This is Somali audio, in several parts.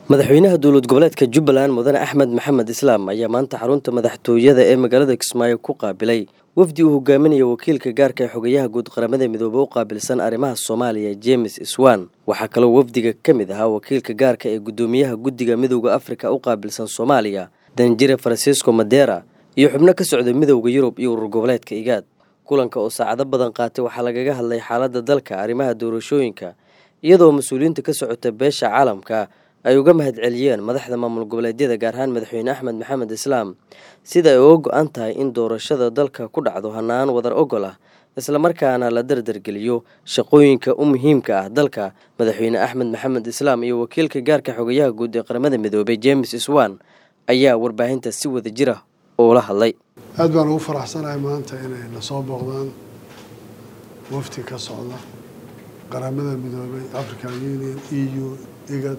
madaxweynaha dowlad goboleedka jubbaland mudane axmed maxamed islaam ayaa maanta xarunta madaxtooyada ee magaalada kismaayo ku qaabilay wafdi uu hogaaminayo wakiilka gaarka ee xogayaha guud qaramada midoobe u qaabilsan arrimaha soomaaliya james iswan waxaa kaloo wafdiga ka mid ahaa wakiilka gaarka ee guddoomiyaha guddiga midowda afrika u qaabilsan soomaaliya danjire francisco madera iyo xubno ka socda midowda yurub iyo urur goboleedka igaad kulanka oo saacado badan qaatay waxaa lagaga hadlay xaaladda dalka arrimaha doorashooyinka iyadoo mas-uuliyiinta ka socota beesha caalamka ay uga mahad celiyeen madaxda maamul goboleedyada gaar ahaan madaxweyne axmed maxamed islaam sida ay uga go-an tahay in doorashada dalka ku dhacdo hanaan wadar ogol ah islamarkaana la dardargeliyo shaqooyinka u muhiimka ah dalka madaxweyne axmed maxamed islaam iyo wakiilka gaarka xogayaha guud ee qaramada midoobey james iswan ayaa warbaahinta si wada jira uula hadlay aad baan ugu faraxsanahay maanta inay na soo booqdaan wafti ka socda qaramada midoobey african union e u igad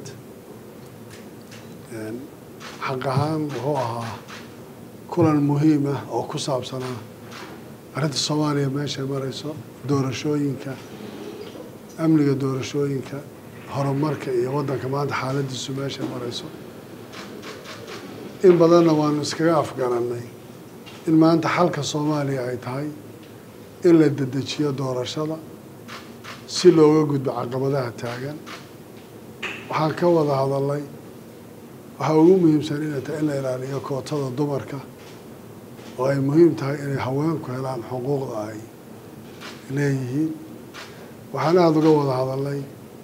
xaq ahaan wuxuu ahaa kulan muhiim ah oo ku saabsanaa arrinta soomaaliya meeshay marayso doorashooyinka amniga doorashooyinka horumarka iyo waddanka maanta xaaladiisu meeshay marayso in badanna waanu iskaga afgaranay in maanta xalka soomaaliya ay tahay in la dedejiyo doorashada si looga gudbo caqabadaha taagan waxaan ka wada hadalnay waxaa ugu muhiimsan inay tahay in la ilaaliyo kootada dumarka oo ay muhiim tahay inay haweenku helaan xuquuqda ay leeyihiin waxaan aada uga wada hadalnay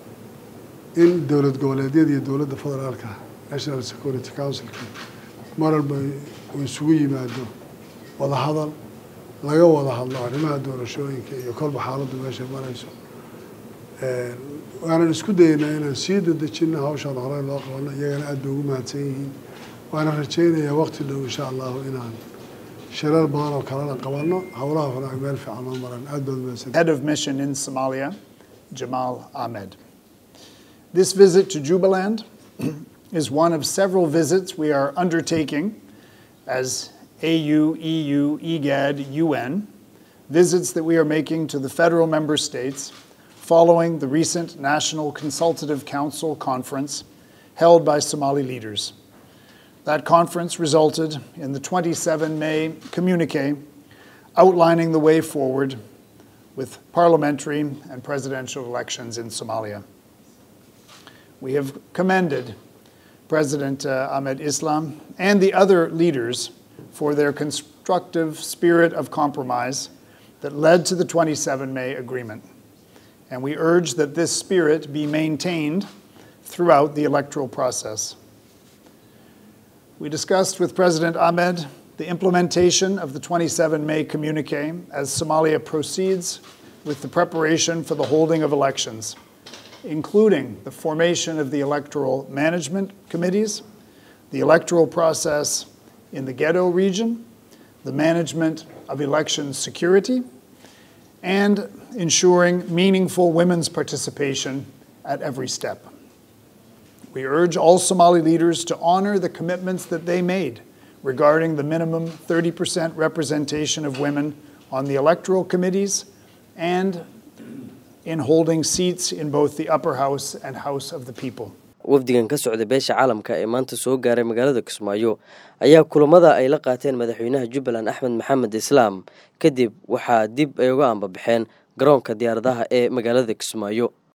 in dowlad goboleedyada iyo dowladda federaalka national security councilka maralba uu isugu yimaado wada hadal laga wada hadlo arrimaha doorashooyinka iyo kolba xaaladdu meeshay marayso waanan isku dayeynaa inaan sii dadejino hawshaan horey loo qabano iyagana aad bay ugu mahadsan yihiin waana rajaynayaa waqti dhow insha allahu inaan shirar badan oo kalena qabano howlaha hore ay meel fiican oo maran aad baad mahadsan Head of mission in Somalia, Jamal Ahmed. This visit to Jubaland is one of several visits we are undertaking as AU, EU, EGAD, UN, visits that we are making to the federal member states following the recent National Consultative Council conference held by Somali leaders. That conference resulted in the 27 May communique outlining the way forward with parliamentary and presidential elections in Somalia. We have commended President uh, Ahmed Islam and the other leaders for their constructive spirit of compromise that led to the 27 May agreement and we urge that this spirit be maintained throughout the electoral process. We discussed with President Ahmed the implementation of the 27 May communique as Somalia proceeds with the preparation for the holding of elections, including the formation of the electoral management committees, the electoral process in the ghetto region, the management of election security, and ensuring meaningful women's participation at every step. We urge all Somali leaders to honor the commitments that they made regarding the minimum 30% representation of women on the electoral committees and in holding seats in both the upper house and House of the People. wafdigan ka socda beesha caalamka ee maanta soo gaaray magaalada kismaayo ayaa kulamada ay la qaateen madaxweynaha jubbaland axmed maxamed islaam kadib waxaa dib ay uga ambabaxeen garoonka diyaaradaha ee magaalada kismaayo